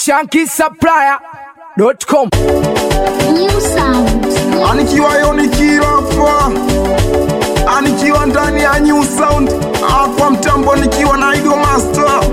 shankisupplier.com New sound. anikiwa yonikira hapa anikiwa ndani ya new sound hapa mtambo nikiwa na igo master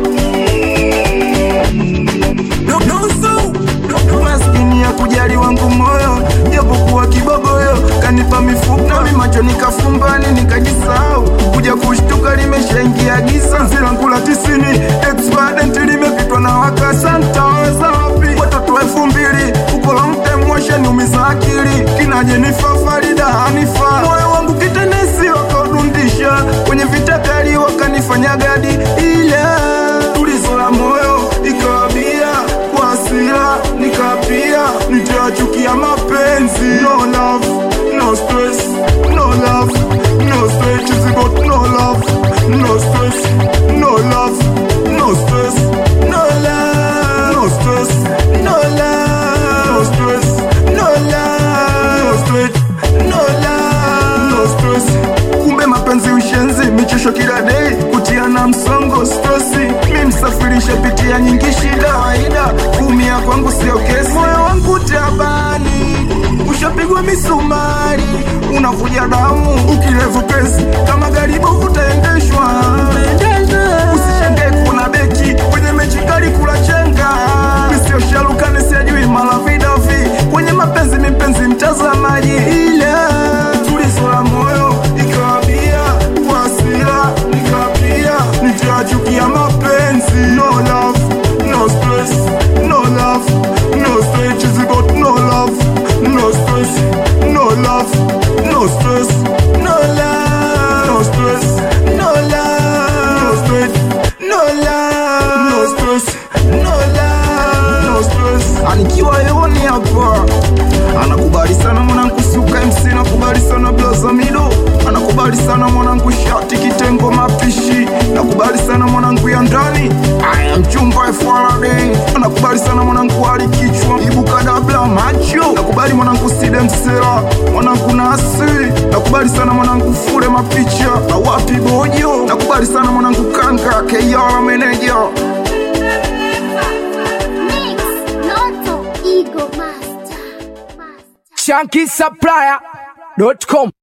maskini ya kujali wangu moyo japokuwa kibogoyo kanipa mifupa nami macho nikafumbani nikajisahau kuja kushtuka limeshaingia giza zilangu la tisini expedient limepitwa na wakasa ntaweza wapi watoto elfu mbili ukola mtemweshe niumiza akili kina Jenifa Farida Hanifa moyo wangu kitenesi wakaudundisha kwenye vita kali wakanifanya gadi ila tulizo la moyo ikawabia kwa hasira nikapia nitachukia mapenzi no love no stress no love no stress is about no love no stress no love no stress no love no stress no love no stress no love no stress no love no stress kumbe mapenzi ushenzi michosho kila dei kutiana msongo stresi mi msafirisha pitia nyingi shida waida kumia kwangu sio kesi moyo wangu tabani ushapigwa misumari unavuja damu ukilevu kesi kama garibu utaendeshwa usishenge kuna beki kwenye mechi kali kula chenga misio shalukani siajui mala vidavi kwenye mapenzi mipenzi mtazamaji ila tulizo la moyo ikawabia kwa hasira nikapia nitachukia mapenzi no love no stress no love no stress is about no love no stress no love no stress no love no stress no love no stress no love no stress no love no stress anikiwa hewani hapa anakubali sana mwanangu suka MC nakubali sana blaza mido anakubali sana mwanangu shati kitengo mapishi nakubali sana mwanangu ya ndani aya mchumba FRD anakubali sana mwanangu ali kichwa ibuka dabla macho nakubali mwanangu side msera mwanangu nasi nakubali sana mwanangu fure mapicha awapi bojo nakubali sana mwanangu kanga KR meneja Mix. Noto. Ego master. Master. shankisupplier.com